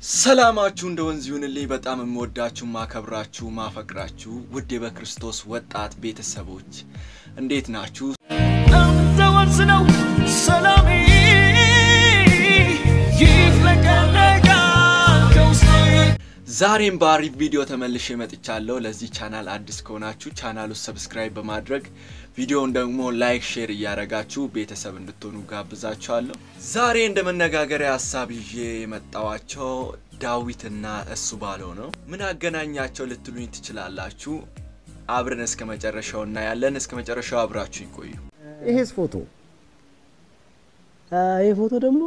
ሰላማችሁ እንደ ወንዝ ይሁንልኝ። በጣም የምወዳችሁ ማከብራችሁ፣ ማፈቅራችሁ ውድ በክርስቶስ ወጣት ቤተሰቦች እንዴት ናችሁ? እንደ ወንዝ ነው ሰላሜ ይፍለቀለቃል ከውስጤ ዛሬም በአሪፍ ቪዲዮ ተመልሼ መጥቻለሁ። ለዚህ ቻናል አዲስ ከሆናችሁ ቻናሉ ሰብስክራይብ በማድረግ ቪዲዮውን ደግሞ ላይክ፣ ሼር እያደረጋችሁ ቤተሰብ እንድትሆኑ ጋብዛችኋለሁ። ዛሬ እንደ መነጋገሪያ ሀሳብ ይዤ የመጣዋቸው ዳዊትና እሱ ባለው ነው። ምን አገናኛቸው ልትሉኝ ትችላላችሁ። አብረን እስከ መጨረሻው እናያለን። እስከ መጨረሻው አብራችሁ ይቆዩ። ይሄስ ፎቶ ይሄ ፎቶ ደግሞ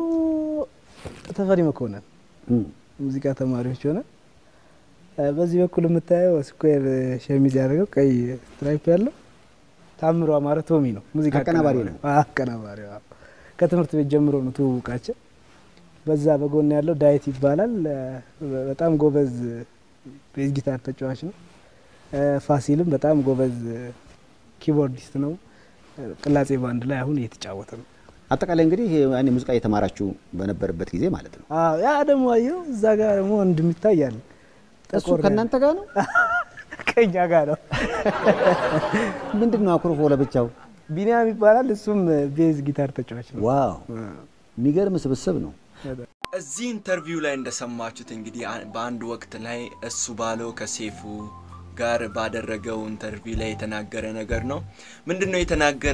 ተፈሪ መኮንን ሙዚቃ ተማሪዎች ሆነ። በዚህ በኩል የምታየው ስኩዌር ሸሚዝ ያደረገው ቀይ ስትራይፕ ያለው ታምሮ አማረ ቶሚ ነው። ሙዚቃ አቀናባሪ ነው። አቀናባሪ አዎ። ከትምህርት ቤት ጀምሮ ነው ትውውቃቸው። በዛ በጎን ያለው ዳዊት ይባላል። በጣም ጎበዝ ቤዝ ጊታር ተጫዋች ነው። ፋሲልም በጣም ጎበዝ ኪቦርዲስት ነው። ቅላጼ ባንድ ላይ አሁን እየተጫወተ ነው። አጠቃላይ እንግዲህ ያኔ ሙዚቃ የተማራችሁ በነበረበት ጊዜ ማለት ነው። አዎ ያ ደግሞ አየው እዛ ጋር ደግሞ እንደሚታይ አለ እሱ ከእናንተ ጋር ነው። ከኛ ጋር ነው። ምንድን ነው አኩርፎ ለብቻው? ቢኒያም ይባላል። እሱም ቤዝ ጊታር ተጫዋች ነው። ዋው የሚገርም ስብስብ ነው። እዚህ ኢንተርቪው ላይ እንደሰማችሁት እንግዲህ አ- በአንድ ወቅት ላይ እሱ ባለው ከሴፉ ጋር ባደረገው ኢንተርቪው ላይ የተናገረ ነገር ነው። ምንድን ነው የተናገረ?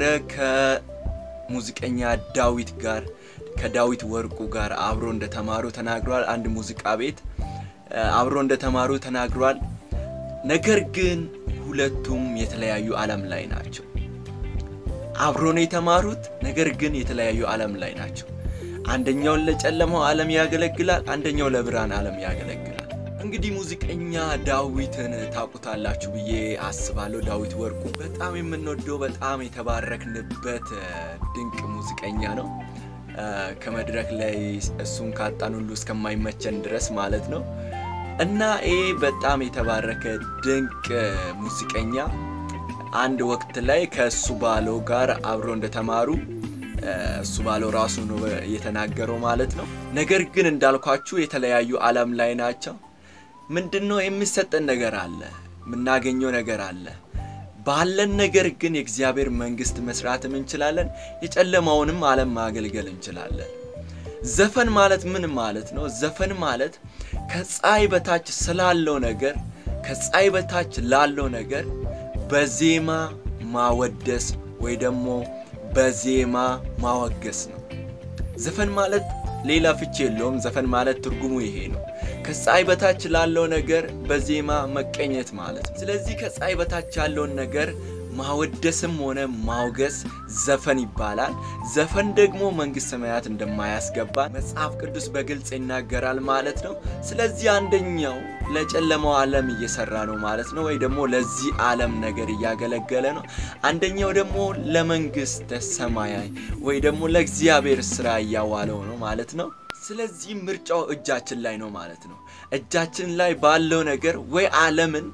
ከሙዚቀኛ ዳዊት ጋር ከዳዊት ወርቁ ጋር አብሮ እንደተማሩ ተናግሯል። አንድ ሙዚቃ ቤት እ፣ አብሮ እንደተማሩ ተናግሯል። ነገር ግን ሁለቱም የተለያዩ ዓለም ላይ ናቸው። አብሮ ነው የተማሩት፣ ነገር ግን የተለያዩ ዓለም ላይ ናቸው። አንደኛው ለጨለማው ዓለም ያገለግላል፣ አንደኛው ለብርሃን ዓለም ያገለግላል። እንግዲህ ሙዚቀኛ ዳዊትን ታውቁታላችሁ ብዬ አስባለሁ። ዳዊት ወርቁ በጣም የምንወደው በጣም የተባረክንበት እ፣ ድንቅ ሙዚቀኛ ነው። እ፣ ከመድረክ ላይ እሱን ካጣን ሁሉ እስከማይመቸን ድረስ ማለት ነው እና ይህ በጣም የተባረከ ድንቅ እ፣ ሙዚቀኛ አንድ ወቅት ላይ ከእሱ ባለው ጋር አብሮ እንደተማሩ እ፣ እሱ ባለው ራሱ ነው የተናገረው ማለት ነው። ነገር ግን እንዳልኳችሁ የተለያዩ ዓለም ላይ ናቸው። ምንድን ነው የሚሰጠን ነገር አለ፣ የምናገኘው ነገር አለ። ባለን ነገር ግን የእግዚአብሔር መንግስት መስራትም እንችላለን፣ የጨለማውንም ዓለም ማገልገል እንችላለን። ዘፈን ማለት ምን ማለት ነው? ዘፈን ማለት ከፀሐይ በታች ስላለው ነገር ከፀሐይ በታች ላለው ነገር በዜማ ማወደስ ወይ ደግሞ በዜማ ማወገስ ነው። ዘፈን ማለት ሌላ ፍቺ የለውም። ዘፈን ማለት ትርጉሙ ይሄ ነው። ከፀሐይ በታች ላለው ነገር በዜማ መቀኘት ማለት ነው። ስለዚህ ከፀሐይ በታች ያለውን ነገር ማወደስም ሆነ ማውገስ ዘፈን ይባላል። ዘፈን ደግሞ መንግስት ሰማያት እንደማያስገባ መጽሐፍ ቅዱስ በግልጽ ይናገራል ማለት ነው። ስለዚህ አንደኛው ለጨለማው ዓለም እየሰራ ነው ማለት ነው፣ ወይ ደግሞ ለዚህ ዓለም ነገር እያገለገለ ነው። አንደኛው ደግሞ ለመንግስተ ሰማያዊ ወይ ደግሞ ለእግዚአብሔር ስራ እያዋለው ነው ማለት ነው። ስለዚህ ምርጫው እጃችን ላይ ነው ማለት ነው። እጃችን ላይ ባለው ነገር ወይ ዓለምን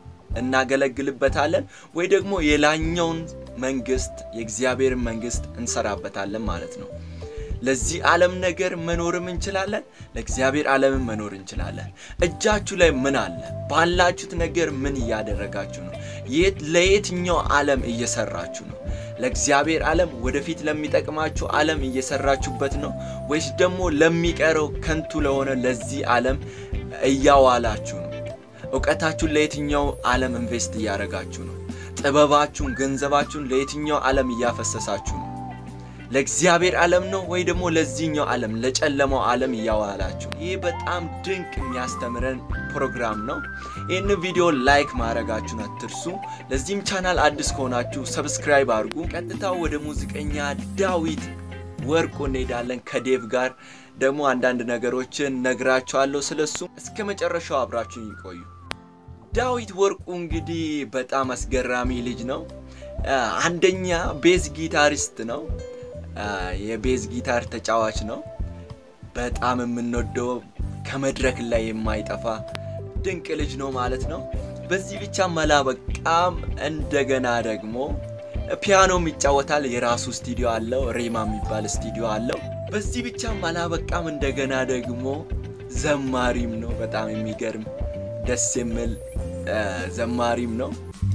እናገለግልበታለን ወይ ደግሞ የላኛውን መንግስት የእግዚአብሔርን መንግስት እንሰራበታለን ማለት ነው። ለዚህ ዓለም ነገር መኖርም እንችላለን፣ ለእግዚአብሔር ዓለምን መኖር እንችላለን። እጃችሁ ላይ ምን አለ? ባላችሁት ነገር ምን እያደረጋችሁ ነው? የት ለየትኛው ዓለም እየሰራችሁ ነው? ለእግዚአብሔር ዓለም ወደፊት ለሚጠቅማችሁ ዓለም እየሰራችሁበት ነው ወይስ ደግሞ ለሚቀረው ከንቱ ለሆነ ለዚህ ዓለም እያዋላችሁ ነው? እውቀታችሁን ለየትኛው ዓለም ኢንቨስት እያደረጋችሁ ነው? ጥበባችሁን፣ ገንዘባችሁን ለየትኛው ዓለም እያፈሰሳችሁ ነው? ለእግዚአብሔር ዓለም ነው ወይ ደግሞ ለዚህኛው ዓለም ለጨለማው ዓለም እያዋላችሁ ነው? ይህ በጣም ድንቅ የሚያስተምረን ፕሮግራም ነው። ይህን ቪዲዮ ላይክ ማድረጋችሁን አትርሱ። ለዚህም ቻናል አዲስ ከሆናችሁ ሰብስክራይብ አድርጉ። ቀጥታ ወደ ሙዚቀኛ ዳዊት ወርቁ እንሄዳለን። ከዴቭ ጋር ደግሞ አንዳንድ ነገሮችን ነግራችኋለሁ። ስለሱ እስከ መጨረሻው አብራችሁን ይቆዩ። ዳዊት ወርቁ እንግዲህ በጣም አስገራሚ ልጅ ነው። አ፣ አንደኛ ቤዝ ጊታሪስት ነው። አ፣ የቤዝ ጊታር ተጫዋች ነው። በጣም የምንወደው ከመድረክ ላይ የማይጠፋ ድንቅ ልጅ ነው ማለት ነው። በዚህ ብቻ መላበቃም እንደገና ደግሞ ፒያኖም ይጫወታል። የራሱ ስቱዲዮ አለው። ሬማ የሚባል ስቱዲዮ አለው። በዚህ ብቻም አላበቃም። እንደገና ደግሞ ዘማሪም ነው። በጣም የሚገርም ደስ የሚል እ፣ ዘማሪም ነው።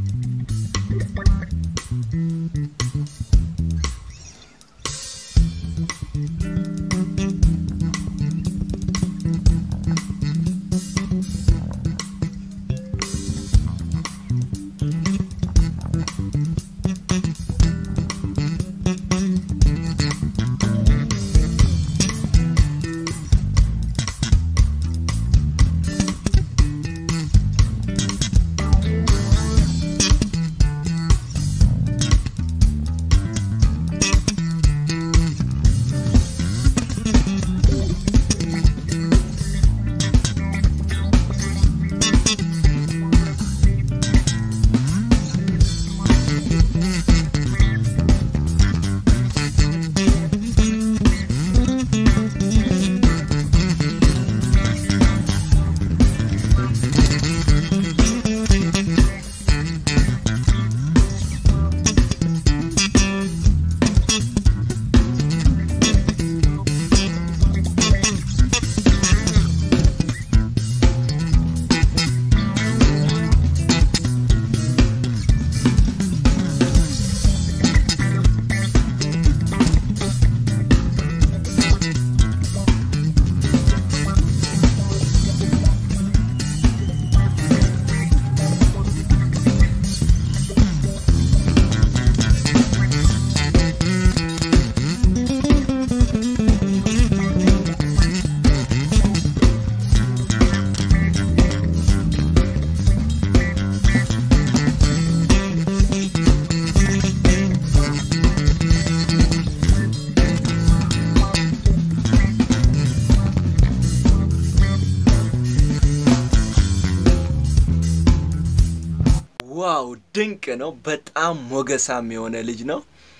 ዋው ድንቅ ነው። በጣም ሞገሳም የሆነ ልጅ ነው።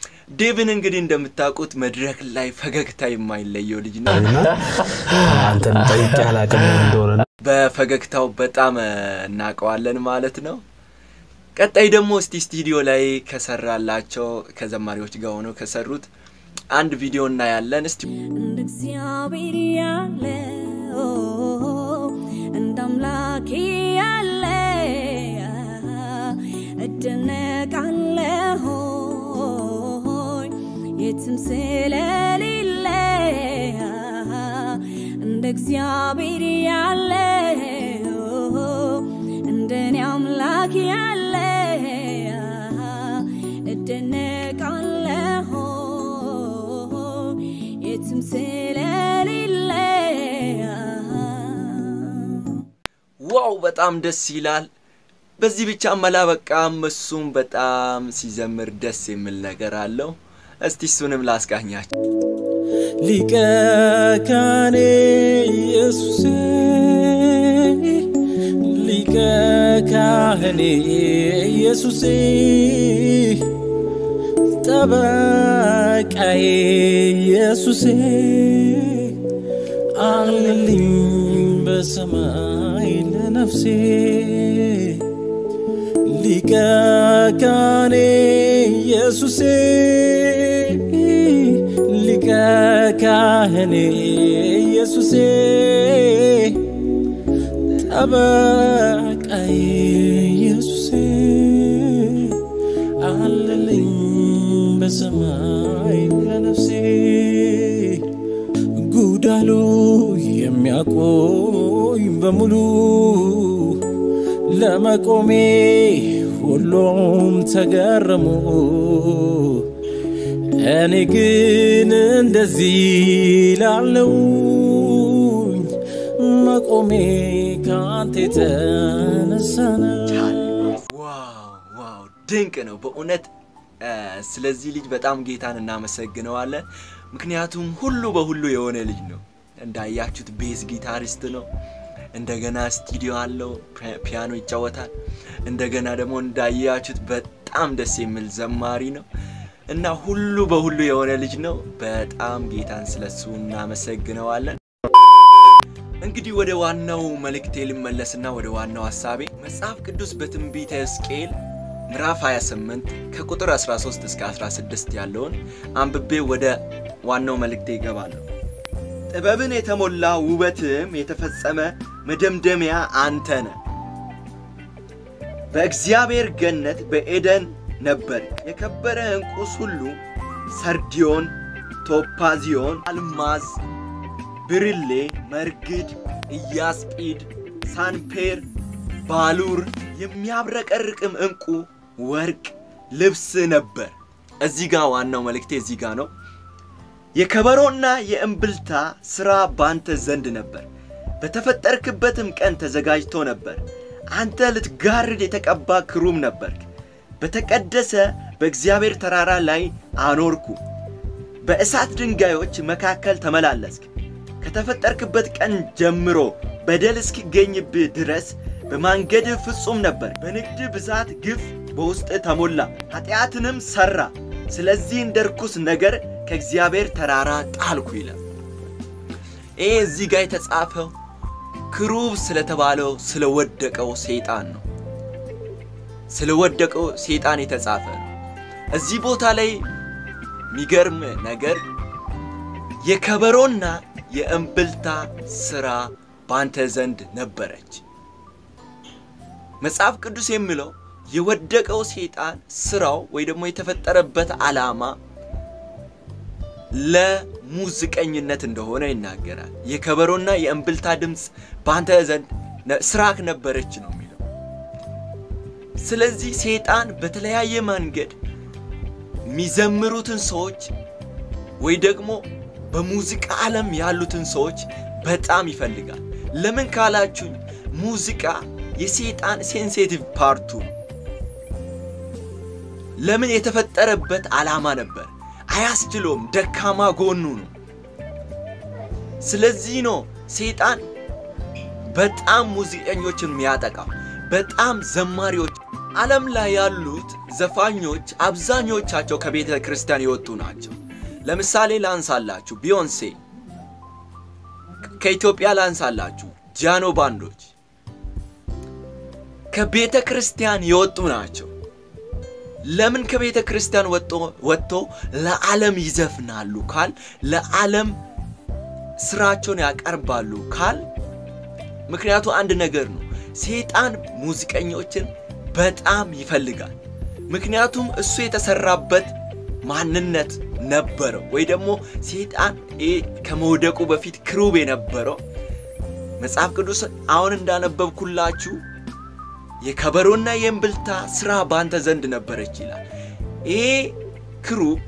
ዴቭን እንግዲህ እንደምታውቁት መድረክ ላይ ፈገግታ የማይለየው ልጅ ነው። አንተን ጠይቄ አላውቅም እንደሆነ ነው። በፈገግታው በጣም እ፣ እናውቀዋለን ማለት ነው። ቀጣይ ደግሞ እስቲ ስቱዲዮ ላይ ከሰራላቸው ከዘማሪዎች ጋር ሆነው ከሰሩት አንድ ቪዲዮ እናያለን። እስቲ እንደ እግዚአብሔር ያለ እንደ አምላኬ ያለ እደነቃለሁ የትም ስለሌለ እንደ እግዚአብሔር ያለ እንደኔ አምላክ ያለ እደነቃለሁ የትም ስለሌለ ዋው በጣም ደስ ይላል። በዚህ ብቻ አላበቃም። እሱም በጣም ሲዘምር ደስ የሚል ነገር አለው። እስቲ እሱንም ላስቃኛቸው። ሊቀ ካህኔ ኢየሱሴ ሊቀ ካህኔ ኢየሱሴ ጠበቃዬ ኢየሱሴ አለልኝ በሰማይ ለነፍሴ ሊቀ ካህኔ ኢየሱሴ ሊቀ ካህኔ ኢየሱሴ ጠበቃዬ ኢየሱሴ አለልኝ በሰማይ ለነፍሴ ጉዳሉ የሚያቆይ በሙሉ ለመቆሜ ሁሉም ተገረሙ። እኔ ግን እንደዚህ ላለውኝ መቆሜ ከአንተ የተነሳ ነው። ዋው ዋው ድንቅ ነው በእውነት እ፣ ስለዚህ ልጅ በጣም ጌታን እናመሰግነዋለን። ምክንያቱም ሁሉ በሁሉ የሆነ ልጅ ነው። እንዳያችሁት ቤዝ ጊታሪስት ነው። እንደገና ስቱዲዮ አለው፣ ፒ- ፒያኖ ይጫወታል። እንደገና ደግሞ እንዳያችሁት በጣም ደስ የሚል ዘማሪ ነው እና ሁሉ በሁሉ የሆነ ልጅ ነው። በጣም ጌታን ስለሱ እናመሰግነዋለን። እንግዲህ ወደ ዋናው መልእክቴ ልመለስና ወደ ዋናው ሀሳቤ መጽሐፍ ቅዱስ በትንቢተ ሕዝቅኤል ምዕራፍ 28 ከቁጥር 13 እስከ 16 ያለውን አንብቤ ወደ ዋናው መልእክቴ ይገባለሁ። ጥበብን የተሞላ ውበትም የተፈጸመ መደምደሚያ አንተ ነህ። በእግዚአብሔር ገነት በኤደን ነበር። የከበረ ዕንቁስ ሁሉ ሰርዲዮን፣ ቶፓዚዮን፣ አልማዝ፣ ብርሌ፣ መርግድ፣ ኢያስጲድ፣ ሳንፔር፣ ባሉር የሚያብረቀርቅም ዕንቁ ወርቅ ልብስ ነበር። እዚህ ጋር ዋናው መልእክቴ እዚህ ጋር ነው። የከበሮና የእምብልታ ሥራ ባንተ ዘንድ ነበር፣ በተፈጠርክበትም ቀን ተዘጋጅቶ ነበር። አንተ ልትጋርድ የተቀባ ክሩም ነበርክ። በተቀደሰ በእግዚአብሔር ተራራ ላይ አኖርኩ። በእሳት ድንጋዮች መካከል ተመላለስክ። ከተፈጠርክበት ቀን ጀምሮ በደል እስኪገኝብህ ድረስ በማንገድህ ፍጹም ነበር። በንግድ ብዛት ግፍ በውስጥ ተሞላ፣ ኃጢአትንም ሠራ። ስለዚህ እንደ ርኩስ ነገር ከእግዚአብሔር ተራራ ጣልኩ ይላል። ይህ እዚህ ጋር የተጻፈው ክሩብ ስለተባለው ስለወደቀው ሰይጣን ነው። ስለወደቀው ሰይጣን የተጻፈ ነው። እዚህ ቦታ ላይ የሚገርም ነገር የከበሮና የእምብልታ ሥራ ባንተ ዘንድ ነበረች። መጽሐፍ ቅዱስ የሚለው የወደቀው ሰይጣን ስራው ወይ ደግሞ የተፈጠረበት ዓላማ ለሙዚቀኝነት እንደሆነ ይናገራል። የከበሮና የእምብልታ ድምፅ በአንተ ዘንድ ስራክ ነበረች ነው የሚለው። ስለዚህ ሰይጣን በተለያየ መንገድ የሚዘምሩትን ሰዎች ወይ ደግሞ በሙዚቃ ዓለም ያሉትን ሰዎች በጣም ይፈልጋል። ለምን ካላችሁኝ ሙዚቃ የሰይጣን ሴንሲቲቭ ፓርቱ ነው። ለምን የተፈጠረበት ዓላማ ነበር። አያስችለውም፣ ደካማ ጎኑ ነው። ስለዚህ ነው ሰይጣን በጣም ሙዚቀኞችን የሚያጠቃው፣ በጣም ዘማሪዎች። ዓለም ላይ ያሉት ዘፋኞች አብዛኞቻቸው ከቤተ ክርስቲያን የወጡ ናቸው። ለምሳሌ ላንሳላችሁ፣ ቢዮንሴ ከኢትዮጵያ ላንሳላችሁ፣ ጃኖ ባንዶች ከቤተ ክርስቲያን የወጡ ናቸው። ለምን ከቤተ ክርስቲያን ወጥቶ ለዓለም ይዘፍናሉ ካል ለዓለም ስራቸውን ያቀርባሉ ካል ምክንያቱ አንድ ነገር ነው። ሰይጣን ሙዚቀኞችን በጣም ይፈልጋል። ምክንያቱም እሱ የተሰራበት ማንነት ነበረው። ወይ ደግሞ ሰይጣን ከመውደቁ በፊት ክሩብ የነበረው መጽሐፍ ቅዱስ አሁን እንዳነበብኩላችሁ የከበሮና የእምብልታ ስራ ባንተ ዘንድ ነበረች ይላል። ይሄ ክሩብ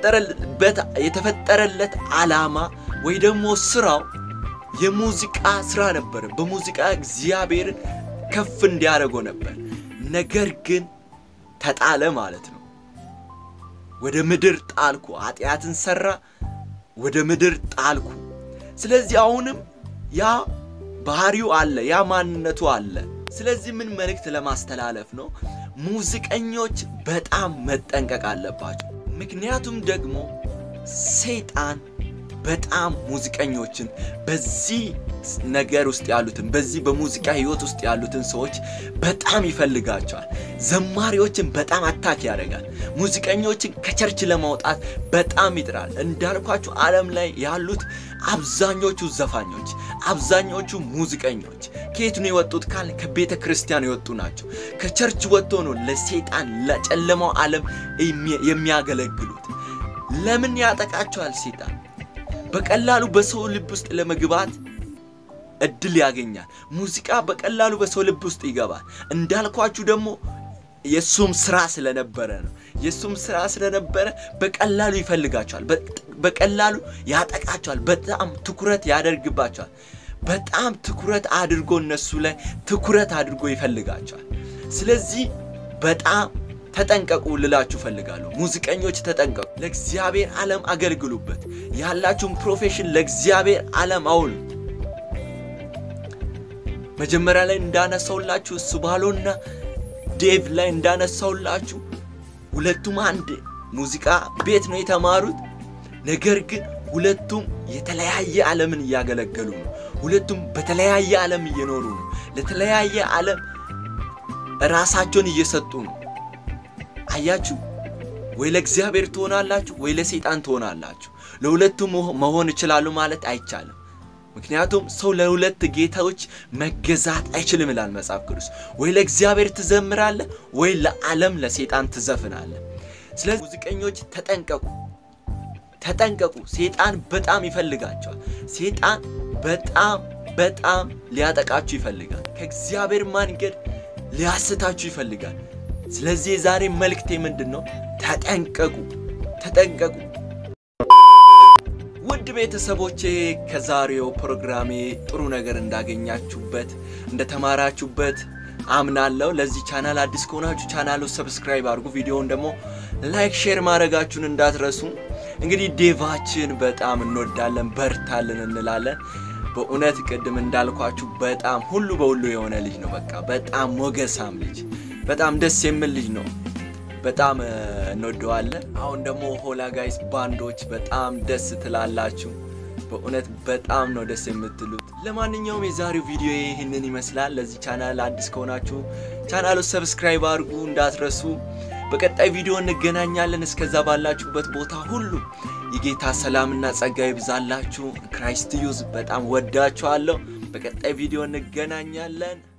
የተፈጠረለት ዓላማ ወይ ደግሞ ስራው የሙዚቃ ስራ ነበር። በሙዚቃ እግዚአብሔር ከፍ እንዲያደርገው ነበር። ነገር ግን ተጣለ ማለት ነው። ወደ ምድር ጣልኩ፣ ኃጢአትን ሰራ፣ ወደ ምድር ጣልኩ። ስለዚህ አሁንም ያ ባህሪው አለ፣ ያ ማንነቱ አለ። ስለዚህ ምን መልእክት ለማስተላለፍ ነው? ሙዚቀኞች በጣም መጠንቀቅ አለባቸው። ምክንያቱም ደግሞ ሰይጣን በጣም ሙዚቀኞችን በዚህ ነገር ውስጥ ያሉትን በዚህ በሙዚቃ ህይወት ውስጥ ያሉትን ሰዎች በጣም ይፈልጋቸዋል። ዘማሪዎችን በጣም አታክ ያደርጋል። ሙዚቀኞችን ከቸርች ለማውጣት በጣም ይጥራል። እንዳልኳችሁ ዓለም ላይ ያሉት አብዛኞቹ ዘፋኞች፣ አብዛኞቹ ሙዚቀኞች ከየት ነው የወጡት ካል ከቤተ ክርስቲያን የወጡ ናቸው። ከቸርች ወጥቶ ነው ለሰይጣን ለጨለማው ዓለም የሚያገለግሉት። ለምን ያጠቃቸዋል ሰይጣን? በቀላሉ በሰው ልብ ውስጥ ለመግባት እድል ያገኛል። ሙዚቃ በቀላሉ በሰው ልብ ውስጥ ይገባል። እንዳልኳችሁ ደግሞ የእሱም ስራ ስለነበረ ነው። የእሱም ስራ ስለነበረ በቀላሉ ይፈልጋቸዋል። በቀላሉ ያጠቃቸዋል። በጣም ትኩረት ያደርግባቸዋል። በጣም ትኩረት አድርጎ እነሱ ላይ ትኩረት አድርጎ ይፈልጋቸዋል። ስለዚህ በጣም ተጠንቀቁ ልላችሁ ፈልጋለሁ። ሙዚቀኞች ተጠንቀቁ። ለእግዚአብሔር ዓለም አገልግሉበት። ያላችሁን ፕሮፌሽን ለእግዚአብሔር ዓለም አውሉ። መጀመሪያ ላይ እንዳነሳውላችሁ እሱ ባሎና ዴቭ ላይ እንዳነሳውላችሁ ሁለቱም አንድ ሙዚቃ ቤት ነው የተማሩት። ነገር ግን ሁለቱም የተለያየ ዓለምን እያገለገሉ ነው። ሁለቱም በተለያየ ዓለም እየኖሩ ነው። ለተለያየ ዓለም ራሳቸውን እየሰጡ ነው። አያችሁ፣ ወይ ለእግዚአብሔር ትሆናላችሁ፣ ወይ ለሰይጣን ትሆናላችሁ። ለሁለቱ መሆን እችላለሁ ማለት አይቻልም። ምክንያቱም ሰው ለሁለት ጌታዎች መገዛት አይችልም ይላል መጽሐፍ ቅዱስ። ወይ ለእግዚአብሔር ትዘምራለህ፣ ወይ ለዓለም ለሴጣን ትዘፍናለህ። ስለዚህ ሙዚቀኞች ተጠንቀቁ፣ ተጠንቀቁ። ሴጣን በጣም ይፈልጋቸዋል። ሴጣን በጣም በጣም ሊያጠቃችሁ ይፈልጋል። ከእግዚአብሔር መንገድ ሊያስታችሁ ይፈልጋል። ስለዚህ የዛሬ መልእክቴ ምንድን ነው? ተጠንቀቁ፣ ተጠንቀቁ። ውድ ቤተሰቦቼ ከዛሬው ፕሮግራሜ ጥሩ ነገር እንዳገኛችሁበት እንደተማራችሁበት አምናለሁ። ለዚህ ቻናል አዲስ ከሆናችሁ ቻናሉ ሰብስክራይብ አድርጉ። ቪዲዮውን ደግሞ ላይክ፣ ሼር ማድረጋችሁን እንዳትረሱ። እንግዲህ ዴቫችን በጣም እንወዳለን፣ በርታልን እንላለን። በእውነት ቅድም እንዳልኳችሁ በጣም ሁሉ በሁሉ የሆነ ልጅ ነው። በቃ በጣም ሞገሳም ልጅ፣ በጣም ደስ የሚል ልጅ ነው። በጣም እንወደዋለን። አሁን ደግሞ ሆላ ጋይስ ባንዶች በጣም ደስ ትላላችሁ። በእውነት በጣም ነው ደስ የምትሉት። ለማንኛውም የዛሬው ቪዲዮ ይህንን ይመስላል። ለዚህ ቻናል አዲስ ከሆናችሁ ቻናሉ ሰብስክራይብ አድርጉ እንዳትረሱ። በቀጣይ ቪዲዮ እንገናኛለን። እስከዛ ባላችሁበት ቦታ ሁሉ የጌታ ሰላምና ጸጋ ይብዛላችሁ። ክራይስት ዩዝ በጣም ወዳችኋለሁ። በቀጣይ ቪዲዮ እንገናኛለን።